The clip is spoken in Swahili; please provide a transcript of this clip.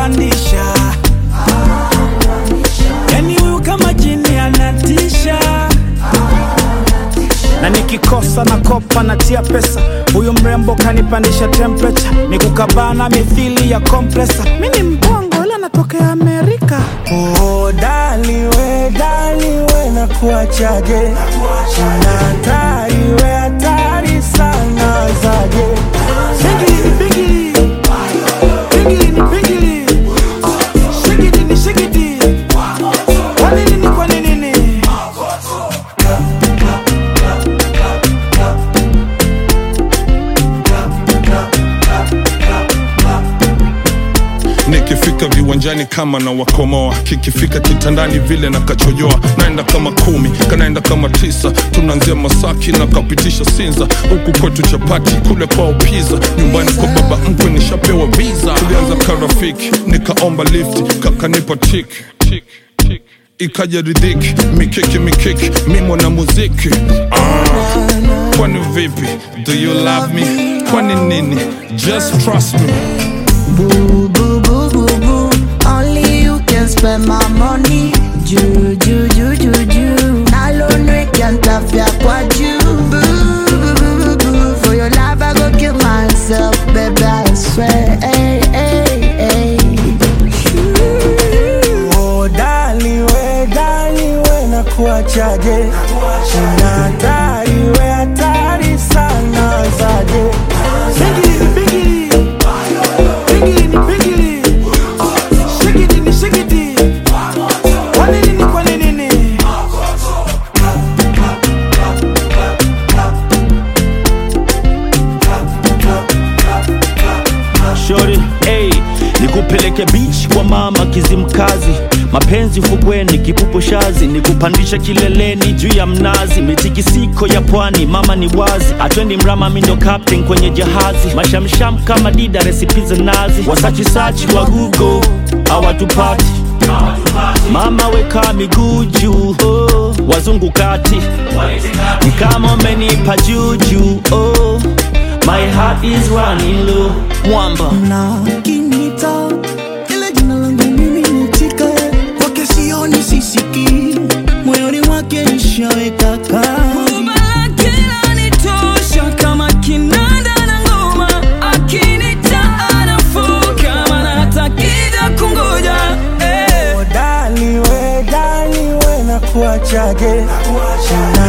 kanipandisha yani huyu kama jini anatisha na nikikosa na kopa natia pesa huyu mrembo kanipandisha temperature ni kukabana mithili ya kompresa mi ni mpongo ila natokea amerika Oh, dali we, dali we na kuachaje Una hatari we hatari sana zaje Bigili, bigili. Bigili ni bigili. Shigidi ni shigidi. Kwa nini ni kwa nini ni? nikifika viwanjani kama na wakomoa kikifika kitandani vile na kachojoa naenda kama kumi kanaenda kama tisa tunaanzia masaki na kapitisha sinza huku kwetu chapati kule kwao piza nyumbani kwa baba mkwe nishapewa visa tulianza karafiki nikaomba lift kakanipa tik tik tik ikaja ridhiki mikiki mikiki mimo na muziki ah. kwani vipi do you love me kwani nini just trust me Boo, boo, boo, boo, boo. Only you can spend my money. Ju, ju, ju, ju, ju. Alone can't tafia kwa ju. Boo, boo, boo, boo, boo. For your love, I go kill myself, baby, I swear. Hey, hey, hey. Oh, dali we, dali we na kuachaje Una hatari we hatari sana zaje Bigili, bigili. Bigili ni bigili. Shigidi ni shigidi. Kwa nini ni kwa nini ni? Shori, hey, nikupeleke beach kwa mama Kizimkazi, mapenzi fukweni, kipupu shazi, nikupandisha kileleni juu ya mnazi, mitikisiko ya pwani, mama ni wazi, atwendi mrama, mi ndo captain kwenye jahazi, mashamsham kama dida, resipi za nazi, wasachisachi wa Google hawatupati Mama weka miguu juu, oh, wazungu kati ni kama umenipa juju, oh, my heart is running low, mwamba na kinita ile jina langu mimi nitika kwake sioni sisiki moyoni mwake nishaweka kazi Oh, dali we, dali we na kuachaje Una